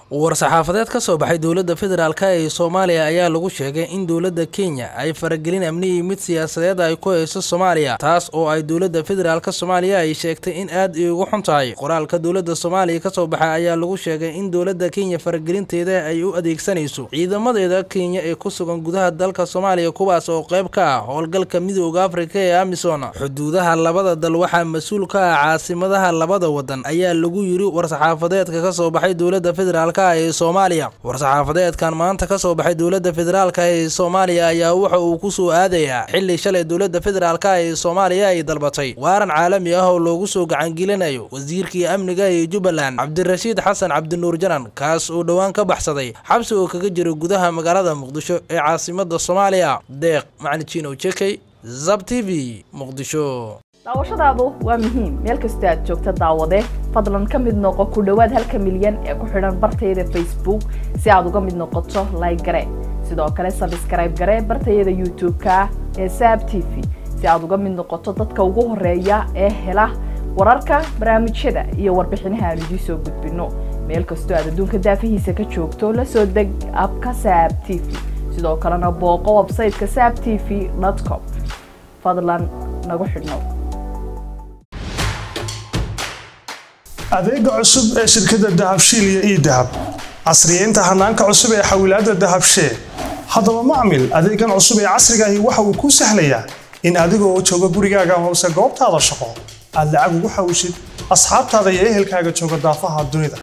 war-saxaafadeed ka soo baxay dowladda federaalk ee soomaaliya ayaa lagu sheegay in dowladda kenya ay faragelin amni iyo mid siyaasadeed ay ku hayso soomaaliya taas oo ay dowladda federaalk soomaaliya ay sheegtay in aad ay ugu xun tahay qoraalka dowladda soomaaliya ka soo baxay ayaa lagu sheegay in dowladda kenya faragelinteeda ay u adeegsanayso ciidamadeeda kenya ee ku sugan gudaha dalka soomaaliya kuwaas oo qayb ka ah howlgalka midooda afrika ee amisom xuduudaha labada dal waxaa mas-uul ka ah caasimadaha labada wadan ayaa lagu yiri war-saxaafadeedka ka soo baxay dowladda federaalk ee soomaaliya war-saxaafadeedkan maanta ka soo baxay dowladda federaalk ee soomaaliya ayaa waxa uu ku soo aadayaa xili shalay dowladda federaalk ee soomaaliya ay dalbatay waaran caalami ah oo loogu soo gacangelinayo wasiirkii amniga ee jubbaland cabdirashiid xasan cabdinuur janan kaas oo dhowaan ka baxsaday xabsi oo kaga jira gudaha magaalada muqdisho ee caasimada soomaaliya deeq macnijino jekey zab t v muqdisho daawashadaadu waa muhiim meel kastoo aad joogta daawade fadlan ka mid noqo ku dhowaad halka milyan ee ku xidhan bartayada facebook si aad uga mid noqoto like gare sidoo kale sabskrayb gare bartayada youtube-ka ee saab t v si aad uga mid noqoto dadka ugu horeeya ee hela wararka barnaamijyada iyo warbixinaha aan idiin soo gudbino meel kastoo aad adduunka daafihiisa ka joogto la soo deg abka saab t v sidoo kalena booqo websayteka saab t v com fadlan nagu xidhnow adeega cusub ee shirkadda dahabshiil iyo ii dahab casriyeynta hanaanka cusub ee xawilaadda dahabshee haddaba macmil adeegan cusub ee casrigaahi waxa uu kuu sahlayaa in adigoo jooga gurigaaga hoose goobtaada shaqo aad lacag ugu xawishid asxaabtaada iyo ehelkaaga jooga daafaha dunida